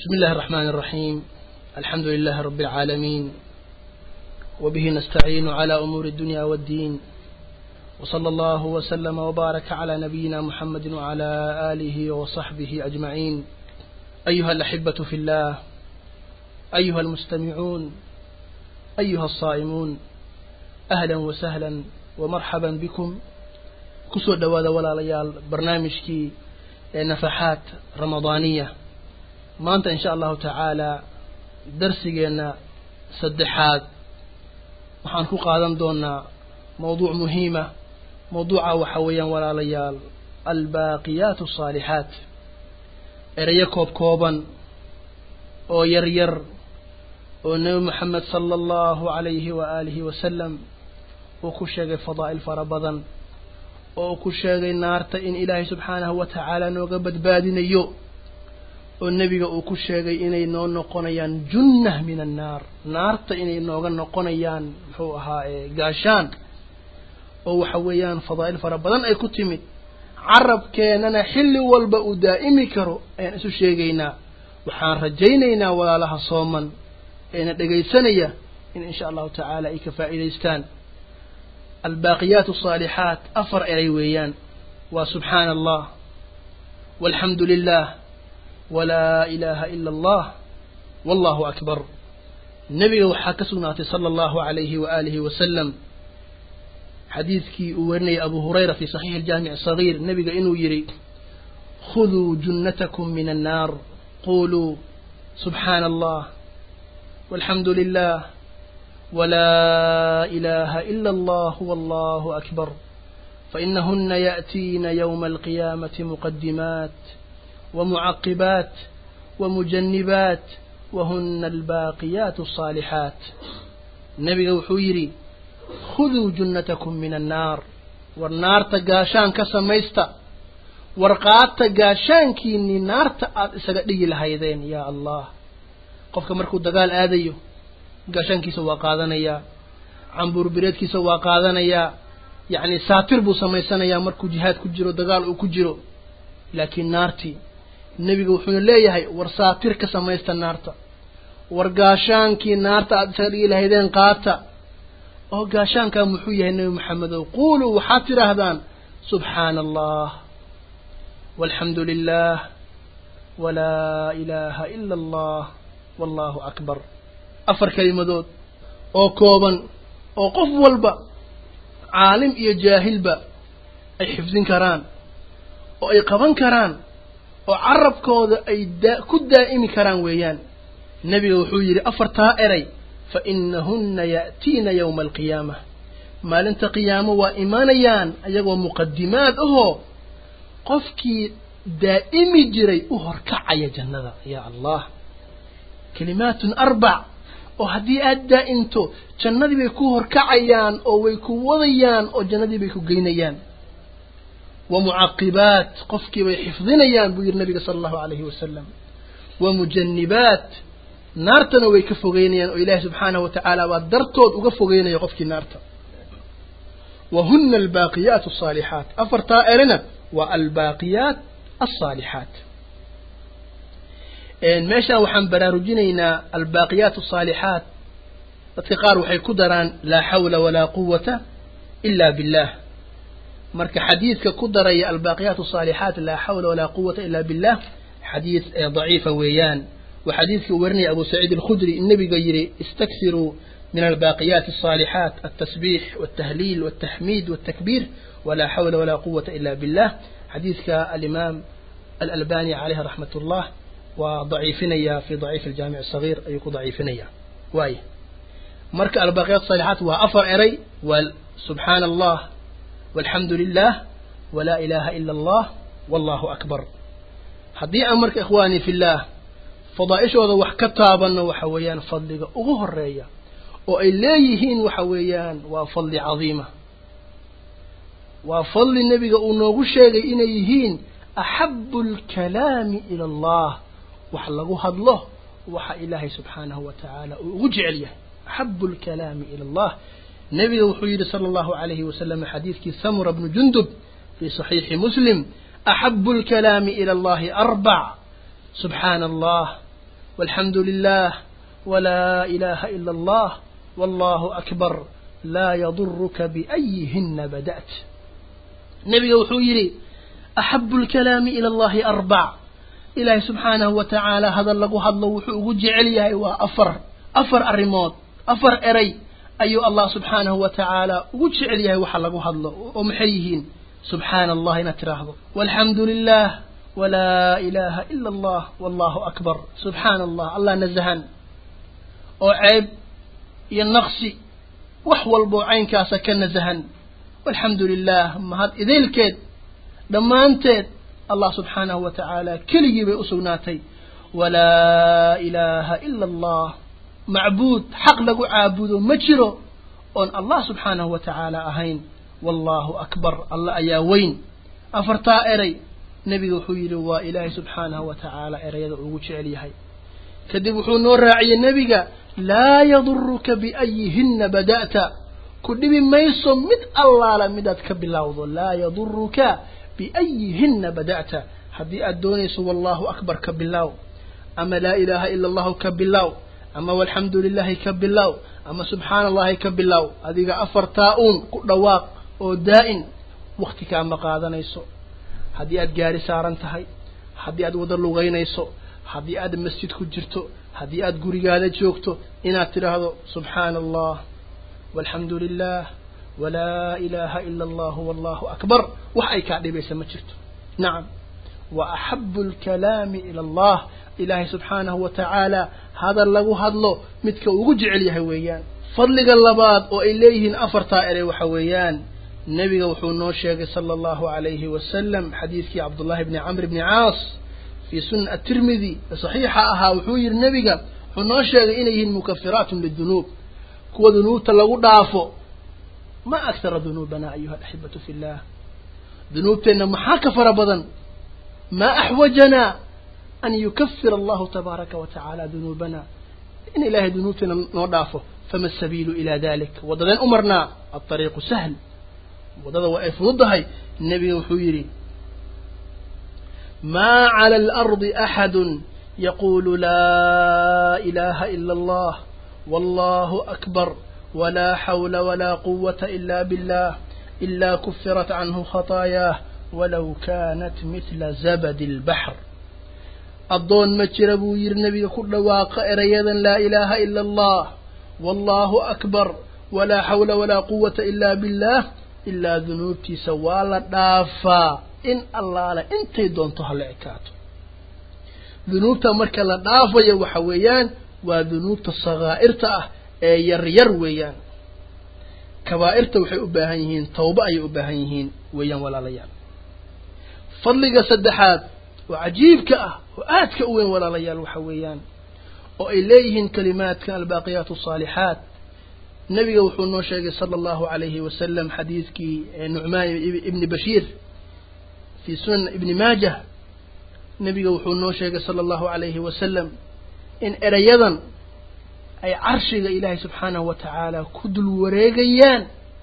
بسم الله الرحمن الرحيم الحمد لله رب العالمين وبه نستعين على أمور الدنيا والدين وصلى الله وسلم وبارك على نبينا محمد وعلى آله وصحبه أجمعين أيها الأحبة في الله أيها المستمعون أيها الصائمون أهلا وسهلا ومرحبا بكم كسو دوادا ولا ليال برنامجكي نفحات رمضانية maanta in sha allahu tacaala darsigeenna saddexaad waxaan ku qaadan doonaa mawduuc muhiima mawduuca waxa weeyaan walaalayaal albaaqiyaat asaalixaat erayo koob kooban oo yar yar oo nebi moxamed sala allahu calayhi wa aalihi wasalam uu ku sheegay fadaa'il fara badan oo uu ku sheegay naarta in ilaahay subxaanahu wa tacaala nooga badbaadinayo oo nebiga uu ku sheegay inay noo noqonayaan junnah min annaar naarta inay nooga noqonayaan muxuu ahaa gaashaan oo waxa weeyaan fadaa'il fara badan ay ku timid carabkeennana xilli walba uu daa'imi karo ayaan isu sheegaynaa waxaan rajaynaynaa walaalaha sooman eena dhegaysanaya in insha allahu tacaala ay ka faa'iidaystaan albaaqiyaat asaalixaat afar eray weeyaan waa subxaana allah walxamdu lilah walaa ilaaha ila allah wallahu akbar nebiga waxaa ka sugnaatay sala allahu calayhi wa aalihi wasalam xadiidkii uu warinayay abu hurayra fi saxiixi aljaamic asagiir nebiga inuu yidhi khuduu junnatakum min annaar quluu subxaana allah walxamdu lilah walaa ilaaha ila allah wallahu akbar fainahuna ya'tiina yowma alqiyaamati muqadimaat ومعقبات ومجنبات وهن الباقيات الصالحات النبي وحويري خذوا جنتكم من النار والنار تقاشان كسميستا warqaad tagaashaankiinii naarta aada isaga dhigi lahaydeen yaa allah qofka markuu dagaal aadayo gaashaankiisa waa qaadanayaa cambuurbireedkiisa waa qaadanayaa yacni saatir buu samaysanayaa markuu jihaad ku jiro dagaal uu ku jiro laakiin naartii nebiga wuxuuna leeyahay war saatir ka samaysta naarta war gaashaankii naarta aada isaga dhigi lahaydeen qaata oo gaashaankaa muxuu yahay nebi maxamedow quuluu waxaad tidhaahdaan subxaana allah walxamdu lilah walaa ilaaha ila allah wallahu akbar afar kelimadood oo kooban oo qof walba caalim iyo jaahilba ay xifdin karaan oo ay qaban karaan oo carabkooda ay daa ku daa'imi karaan weeyaan nebiga wuxuu yidhi afartaa eray fa inahunna ya'tiina yowma alqiyaama maalinta qiyaamo waa imanayaan ayagoo muqadimaad ahoo qofkii daa'imi jiray u horkacaya jannada yaa allah kalimaatun arbac oo haddii aada daa'imto jannadii bay ku horkacayaan oo way ku wadayaan oo jannadii bay ku geynayaan ومعقبات قفكي ويحفظنيان بو النبي صلى الله عليه وسلم ومجنبات نارتنا ويكفوغينيان وإله سبحانه وتعالى ودرتود وقفوغينيان قفكي نارتا وهن الباقيات الصالحات أفرتا إرنا والباقيات الصالحات إن ماشا وحن براروجينينا الباقيات الصالحات اتقار وحي كدران لا حول ولا قوة إلا بالله marka xadiidka ku daraya albaaqiyaat asaalixaat laa xawla walaa quwata ila billah xadiid daciifa weeyaan waa xadiidkii uu warinaya abu saciid alkhudri nebiga yidhi istaksiruu min albaaqiyaati asaalixaat altasbiix waltahliil waltaxmiid waltakbiir walaa xawla walaa quwata ila billah xadiidka alimaam alalbani calayhi raxmat ullah waa daciifinaya fi daciif aljaamic asagiir ayuu ku daciifinaya waay marka albaaqiyaat asaalixaat waa afar eray waa subxaana allah والحمد لله ولا إله إلا الله والله أكبر haddii aan marka ikhwaani fillaah fadaa'ishooda wax ka taabanno waxa weeyaan fadliga ugu horeeya oo ay leeyihiin waxa weeyaan waa fadli cadiima waa fadli nebiga uu noogu sheegay inay yihiin axabu alkalaami ila allah wax lagu hadlo waxa ilaahay subxaanahu wa tacaala uu ugu jecel yahay axabu alkalaami ila allah nebiga wuxuu yidhi sala allahu calayhi wasalam xadiidkii samura bnu jundub fii saxiixi muslim axabu alkalaami ila allahi arbac subxaana allah walxamdu lilah walaa ilaha ila allah wallahu akbar laa yaduruka biayihina bada'ت nebiga wuxuu yidhi axabu lkalaami ila allahi arbac ilaahay subxaanahu wa tacaala hadal lagu hadlo wuxuu ugu jecel yahay waa afar afar arrimood afar eray ayuu allah subxaanahu wa tacaala ugu jecel yahay waxa lagu hadlo oo maxay yihiin subxaana allah inaad tiraahdo walxamdu lilah walaa ilaha ila allah wallahu akbar subxaana allah allah nazahan oo ceeb iyo naqsi wax walboo caynkaasa ka nazahan walxamdu lilah mahad ideelkeed dhammaanteed allah subxaanahu wa tacaala keligii bay u sugnaatay walaa ilaaha ila allah macbuud xaq lagu caabudo ma jiro oon allah subxaanahu wa tacaala ahayn wallahu akbar allah ayaa weyn afartaa eray nebiga wuxuu yidhi waa ilaahay subxaanahu wa tacaala erayada ugu jecel yahay kadib wuxuu noo raaciyey nebiga laa yaduruka biayihina bada'ta ku dhibi mayso mid allaala midaad ka bilowdo laa yaduruka biayihina bada'ta haddii aad doonayso wallahu akbar ka bilow ama laa ilaaha ila allahu ka bilow ama walxamdu lilahi ka bilow ama subxaana allahi ka bilow adiga afartaa uun ku dhawaaq oo daa'in wakti kaama qaadanayso haddii aad gaari saaran tahay haddii aad wada lugaynayso haddii aad masjid ku jirto haddii aad gurigaada joogto inaad tidhaahdo subxaana allah walxamdu lilah walaa ilaaha ila allahu wallahu akbar wax ay kaa dhibaysa ma jirto nacam wa axabu alkalaami ila allah ilaahay subxaanahu wa tacaala hadal lagu hadlo midka ugu jecel yahay weeyaan fadliga labaad oo ay leeyihiin afartaa erey waxa weeyaan nebiga wuxuu noo sheegay sala allahu alayhi wasalam xadiidkii cabdullahi bni camr bni caas fii sunan atirmidi saxiixa ahaa wuxuu yidhi nebiga wuxuu noo sheegay inay yihiin mukafiraatun lidunuub kuwa dunuubta lagu dhaafo ma aktara dunuubana ayuha alaxibatu fi llah dunuubteenna maxaa ka fara badan maa axwajanaa an yukafira allahu tabaaraka wa tacaala dunuubana in ilaahay dunuubteena noo dhaafo fama asabiilu ila dalik waddadeen u marnaa alطariiqu sahl waddada waa ay fududdahay nebiga wuxuu yidhi ma clى اlarضi axadu yaqulu laa ilaha ila allah wallahu akbar wla xawla wla quwata ila billah ila kufirat canhu khataayaah walow kanat mithla zabadi اlbaxr addoon ma jira buu yidhi nebiga ku dhawaaqa erayadan laa ilaaha ila allah wallahu akbar walaa xawla walaa quwata ila billah ilaa dunuubtiisa waa la dhaafaa in allaale intay doonto hala ekaato dunuubta marka la dhaafayo waxa weeyaan waa dunuubta sakaa'irta ah ee yar yar weeyaan kabaa'irta waxay u baahan yihiin tawba ayay u baahan yihiin weeyaan walaalayaal fadliga saddexaad oo cajiibka ah oo aadka u weyn walaalayaal waxa weeyaan oo ay leeyihiin kalimaadka albaaqiyaat asaalixaat nebiga wuxuu noo sheegay sala allahu alayhi wasalam xadiidkii nucmaan ibni bashiir fii sunan ibni maajah nebiga wuxuu noo sheegay sala allahu alayhi wasalam in erayadan ay carshiga ilaahay subxaanahu wa tacaala ku dul wareegayaan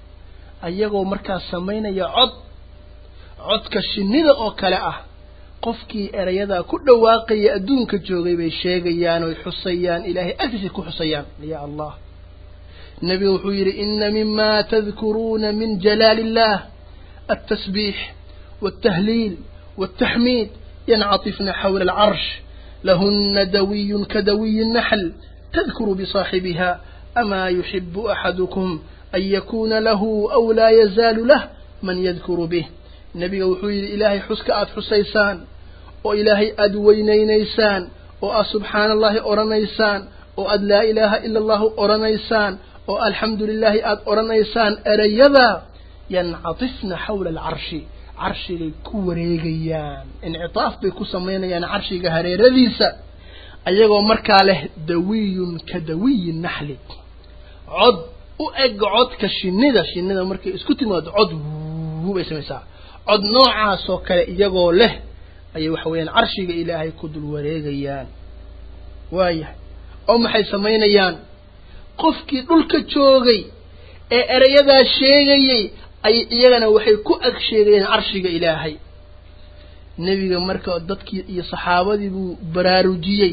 ayagoo markaas samaynaya cod codka shinnida oo kale ah qofkii erayadaa ku dhawaaqaya adduunka joogay bay sheegayaan oy xusayaan ilaahay agtiisay ku xusayaan ya allah nebigu wuxuu yidhi ina mima tadkuruuna min jalaali illah altasbiix waltahliil waltaxmiid yancatifna xawla alcarsh lahuna dawiyun kadawiyi naxl tadkuru bisaaxibiha amaa yuxibu axadukum an yakuuna lahu aw laa yazaalu lah man yadkuru bih nebiga wuxuu yidhi ilaahay xuska aada xusaysaan oo ilaahay aada weynaynaysaan oo aad subxaana allahi odhanaysaan oo aad laa ilaaha ila allahu odhanaysaan oo alxamdu lilaahi aada odhanaysaan erayada yancatifna xawla alcarshi carshigay ku wareegayaan incitaaf bay ku samaynayaan carshiga hareeradiisa ayagoo markaa leh dawiyun ka dawiyi naxli cod u eg codka shinnida shinnida markay isku timaado cod wuu bay samaysaa cod noocaasoo kale iyagoo leh ayay waxa weeyaan carshiga ilaahay ku dul wareegayaan waayahay oo maxay samaynayaan qofkii dhulka joogay ee erayadaa sheegayey ay iyagana waxay ku ag sheegayeen carshiga ilaahay nebiga marka dadkii iyo saxaabadii buu baraarujiyey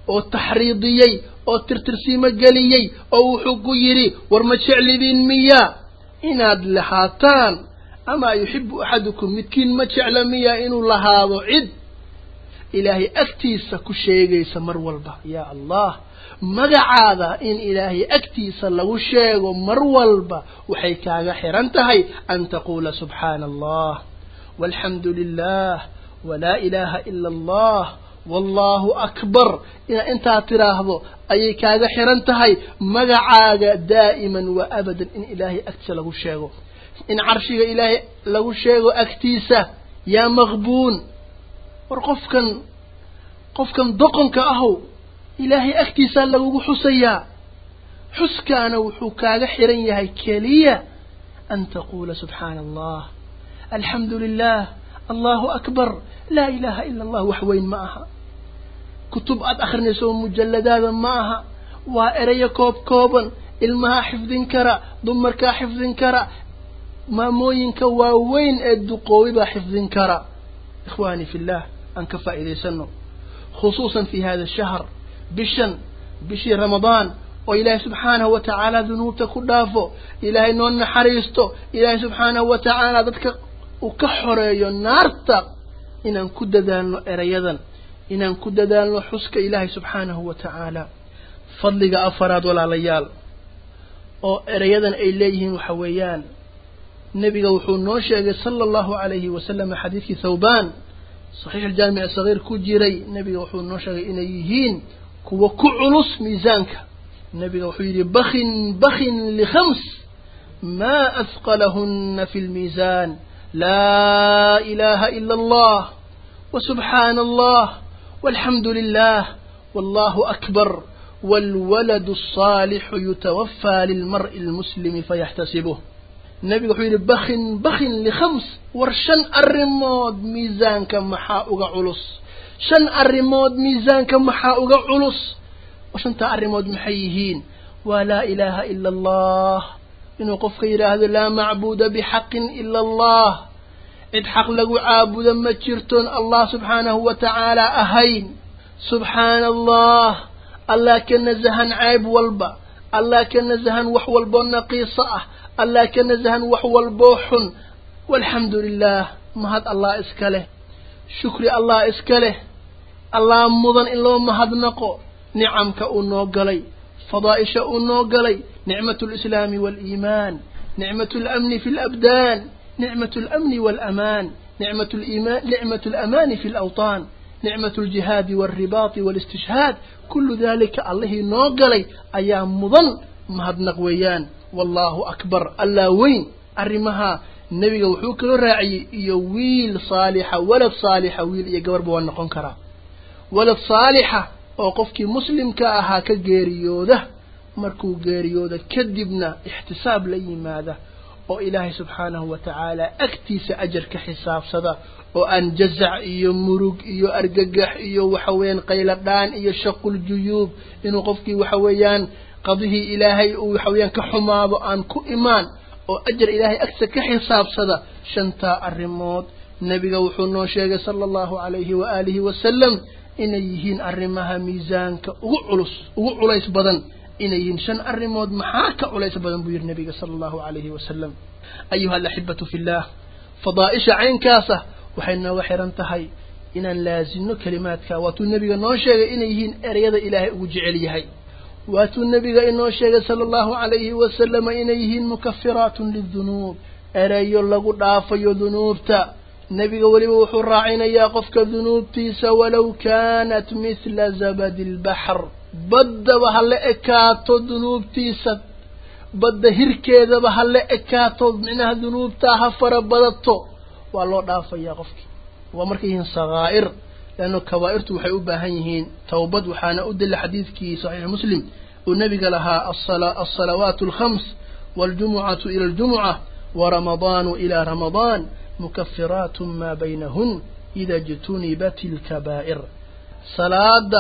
oo taxriidiyey oo tirtirsiimo geliyey oo wuxuu ku yidhi war ma jeclidiin miyaa inaad lahaataan amaa yuxibu axadukum midkiin ma jecla miyaa inuu lahaado cid ilaahay agtiisa ku sheegaysa mar walba yaa allah magacaada in ilaahay agtiisa lagu sheego mar walba waxay kaaga xiran tahay an taquula subxaana allah walxamdu lilah walaa ilaaha ila allah wallahu akbar inaad intaa tiraahdo ayay kaaga xiran tahay magacaaga daa'iman wa abadan in ilaahay agtiisa lagu sheego in carshiga ilaahay lagu sheego agtiisa yaa maqbuun war qofkan qofkan doqonka ahow ilaahay agtiisaa lagugu xusayaa xuskaana wuxuu kaaga xiran yahay keliya an taquula subxaana allah alxamdu lilah allahu akbar laa ilaha ila allah wax weyn ma aha kutub aad akrinayso mujalladaada ma aha waa erayo koob kooban ilmahaa xifdin kara dumarkaa xifdin kara maamooyinka waaweyn ee duqoobi baa xifdin kara ikhwaani fi llah aan ka faa'iidaysano khusuusan fi hada shahr bishan bishii ramadaan oo ilaahay subxaanahu wa tacaala dunuubta ku dhaafo ilaahay noo naxariisto ilaahay subxaanahu wa tacaala dadka uu ka xoreeyo naarta inaan ku dadaalno erayadan inaan ku dadaalno xuska ilaahay subxaanahu wa tacaala fadliga afaraad walaalayaal oo erayadan ay leeyihiin waxa weeyaan nebiga wuxuu noo sheegay sala allahu calayhi wasalam xadiidkii thawbaan saxiix aljaamic sagiir ku jiray nebiga wuxuu noo sheegay inay yihiin kuwa ku culus miisaanka nebiga wuxuu yidhi bakin bakin likhams maa asqalahuna fi lmiisaan laa ilaha ila allah wasubxaana allah walxamdu lilah wallahu akbar waalwaladu alصaalixu yutawafaa lilmar'i almuslimi fayaxtasibuh nebiga wuxuu yidhi bakin bakin likhams war shan arrimood miisaanka maxaa uga culus shan arrimood miisaanka maxaa uga culus shantaa arrimood maxay yihiin waa laa ilaaha ila allah inuu qofka yidhaahdo laa macbuuda bixaqin ila allah cid xaq lagu caabudo ma jirtoon allah subxaanahu wa tacaala ahayn subxaana allah allah ka nasahan ceeb walba allah ka nasahan wax walboo naqiiso ah allah ka nasahan wax walboo xun walxamdu lilah mahad allah iska leh shukri allah iska leh allah mudan in loo mahadnaqo nicamka uu noo galay fadaa'isha uu noo galay nicmatu alislaami waaliimaan nicmatu alamni fi alabdaan nicmatu alamni waalamaan nicmatu liimaan nicmatu alamaani fi alawtaan nicmatu aljihaadi waalribaati waalistishhaad kullu daalika allihii noo galay ayaa mudan mahadnaq weeyaan wallahu akbar allah weyn arrimaha nebiga wuxuu kaloo raaciyey iyo wiil saalixa walad saalixa wiil iyo gabarba waa noqon karaa walad saalixa oo qofkii muslimka ahaa ka geeriyooda markuu geeriyooda kadibna ixtisaab la yimaada oo ilaahay subxaanahu wa tacaala agtiisa ajar ka xisaabsada oo aan jazac iyo murug iyo argagax iyo waxa weeyaan qayladhaan iyo shaqul juyuub inuu qofkii waxa weeyaan qadihii ilaahay uu waxa weeyaan ka xumaado aan ku imaan oo ajar ilaahay agtiisa ka xisaabsada shantaa arrimood nebiga wuxuu noo sheegay sala allahu calayhi wa aalihi wasalam inay yihiin arrimaha miisaanka ugu culus ugu culays badan inay yihiin shan arrimood maxaa ka culays badan buu yidhi nebiga sala allahu calayhi wasalam ayuha alaxibatu fillaah fadaa'isha caynkaasa waxay nooga xiran tahay inaan laazimno kelimaadka waatuu nebiga noo sheegay inay yihiin ereyada ilaahay ugu jecel yahay waatuu nebiga inoo sheegay sala allahu calayhi wasalama inay yihiin mukafiraatun lidunuub ereyo lagu dhaafayo dunuubta nebiga weliba wuxuu raacinayaa qofka dunuubtiisa walow kaanat mithla zabadi albaxr baddaba ha la ekaato dunuubtiisa badda hirkeedaba ha la ekaato micnaha dunuubtaa ha fara badato waa loo dhaafayaa qofkii waa markay yihiin sakaa'ir leanno kabaa'irtu waxay u baahan yihiin towbad waxaana u dila xadiidkii saxiix muslim uu nebiga lahaa alsalawaatu alkhams waاljumucatu ila aljumuca waramadaanu ila ramadaan mukafiraat ma baynahun ida jtunibat alkabaa'ir salaada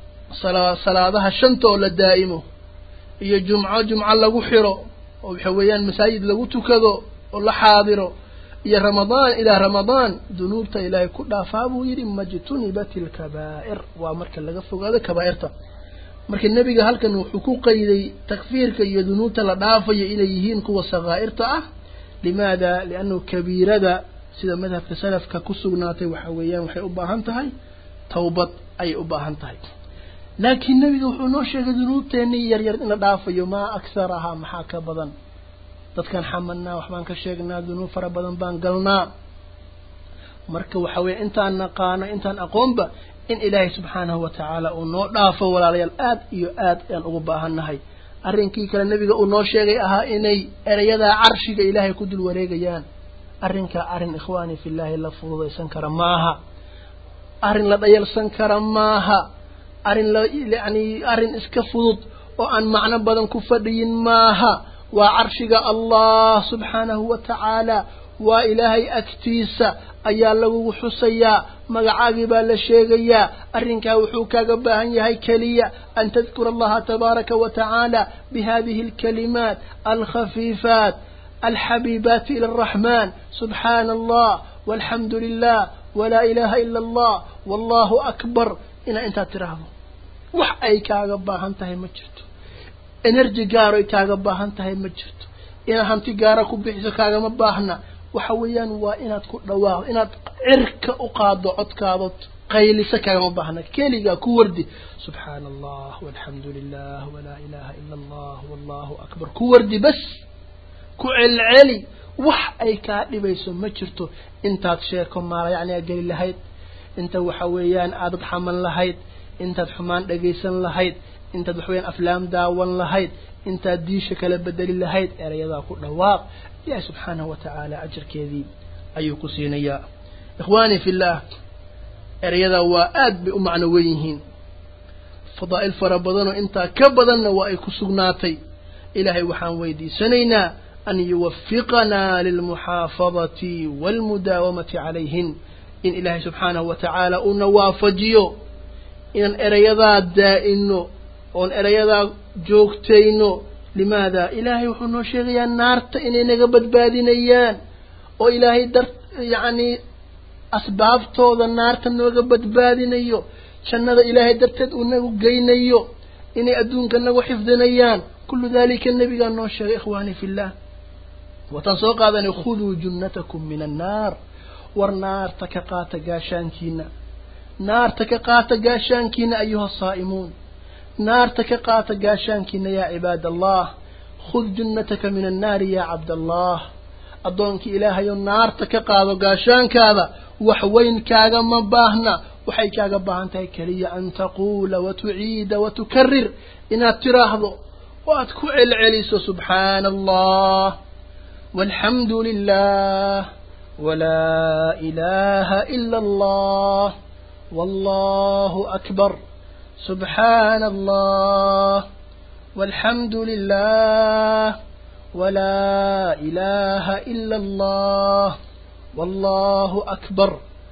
salaadaha shanta oo la daa'imo iyo jumco jumco lagu xiro oo waxa weeyaan masaajid lagu tukado oo la xaadiro iyo ramadaan ilaa ramadaan dunuubta ilaahay ku dhaafaa buu yidhi majtunibat ilkabaa'ir waa marka laga fogaado kabaa'irta marka nebiga halkan wuxuu ku qayday takfiirka iyo dunuubta la dhaafayo inay yihiin kuwa sakaa'irta ah limaada liannahu kabiirada sida madhabka salafka ku sugnaatay waxa weeyaan waxay u baahan tahay tawbad ayay u baahan tahay laakiin nebiga wuxuu noo sheegay dunuubteennii yaryar in la dhaafayo maa aksarahaa maxaa ka badan dadkaan xamadnaa waxbaan ka sheegnaa dunuub fara badan baan galnaa marka waxa weeye intaan naqaano intaan aqoonba in ilaahay subxaanahu wa tacaala uu noo dhaafo walaalayaal aad iyo aad ayaan ugu baahannahay arrinkii kale nebiga uu noo sheegay ahaa inay erayadaa carshiga ilaahay ku dul wareegayaan arrinkaa arrin ikhwaani fillaahi la fududaysan kara maaha arrin la dhayalsan kara maaha arrin la yacni arrin iska fudud oo aan macno badan ku fadhiyin maaha waa carshiga allah subxaanahu wa tacaala waa ilaahay agtiisa ayaa lagugu xusayaa magacaagii baa la sheegayaa arrinkaa wuxuu kaaga baahan yahay keliya an tadkura allaha tabaaraka wa tacaala bihadihi alkalimaat alkhafiifaat alxabiibaati ila araxmaan subxaana allah walxamdu lilah walaa ilaaha ila allah wallahu akbar inaa intaad tiraahdo wax ay kaaga baahan tahay ma jirto energy gaaro ay kaaga baahan tahay ma jirto inaad hanti gaara ku bixiso kaagama baahna waxa weeyaan waa inaad ku dhawaaqdo inaad cirka u qaado codkaado qaylisa kaagama baahna keligaa ku wardi subxaana allah walxamdu lilah walaa ilaha ila allah wallahu akbar ku wardi bas ku celceli wax ay kaa dhibayso ma jirto intaad sheeko maala yacni aad geli lahayd inta waxa weeyaan aadad xaman lahayd intaad xumaan dhagaysan lahayd intaad waxa weyaan aflaam daawan lahayd intaad diisha kala bedeli lahayd erayadaa ku dhawaaq ilaahi subxaanahu wa tacaala ajarkeedii ayuu ku siinayaa ikhwaani fillaah erayadaa waa aad bay u macno wen yihiin fadaa'il fara badanoo intaa ka badanna waa ay ku sugnaatay ilaahay waxaan weydiisanaynaa an yuwafiqanaa lilmuxaafadati waalmudaawamati calayhin in ilaahay subxaanahu wa tacaala uuna waafajiyo inaan erayadaa daa'ino oon erayadaa joogtayno limaada ilaahay wuxuu noo sheegayaa naarta inay naga badbaadinayaan oo ilaahay dar yacni asbaabtooda naarta nooga badbaadinayo jannada ilaahay darteed uu nagu geynayo inay adduunka nagu xifdinayaan kullu dalika nebigaa noo sheegay ikhwaani fillah wataan soo qaadanay khuduu junnatakum min annaar war naarta ka qaata gaashaankiina naarta ka qaata gaashaankiina ayuha saa'imuun naarta ka qaata gaashaankiina yaa cibaad allah khud junnataka min annaari yaa cabdallah addoonkii ilaahayo naarta ka qaado gaashaankaada wax weyn kaagama baahna waxay kaaga baahan tahay keliya an taquula wa tuciida wa tukarir inaad tiraahdo oo aad ku celceliso subxaana allah walxamdu lilah walaa ilaaha ila allah wallahu akbar سبحان الله والحمد لله ولا إله إلا الله والله أكبر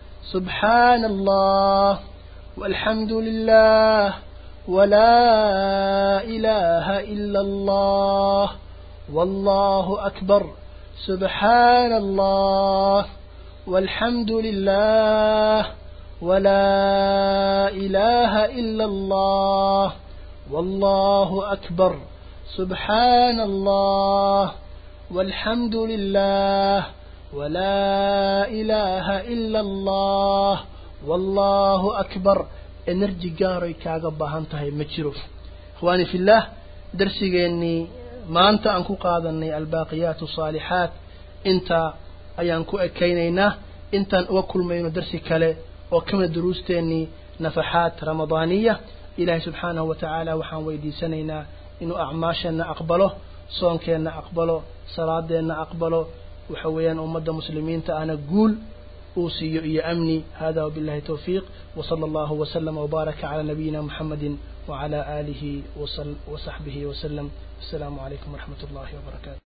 سبحان الله والحمد لله ولا إله إلا الله والله أكبر سبحان الله والحمد لله ولا إله إلا الله والله أكبر سبحان الله والحمد لله ولا إله إلا الله والله أكبر energy gaaroy kaaga baahan tahay ma jiro ikhwaani fillaah darsigeennii maanta aan ku qaadanay albaaqiyaatu saalixaat intaa ayaan ku ekaynaynaa intaan uga kulmayno darsi kale oo kamida duruusteennii nafaxaat ramadaaniya ilaahay subxaanahu wa tacaala waxaan weydiisanaynaa inuu acmaasheenna aqbalo soonkeenna aqbalo salaadeenna aqbalo waxa weeyaan ummadda muslimiinta ahna guul uu siiyo iyo amni hada wabillahi towfiiq وصلى الله وسلم وبارك على نبينا محمد وعلى آله وصحبه وسلم السلام عليكم ورحمة الله وبركاته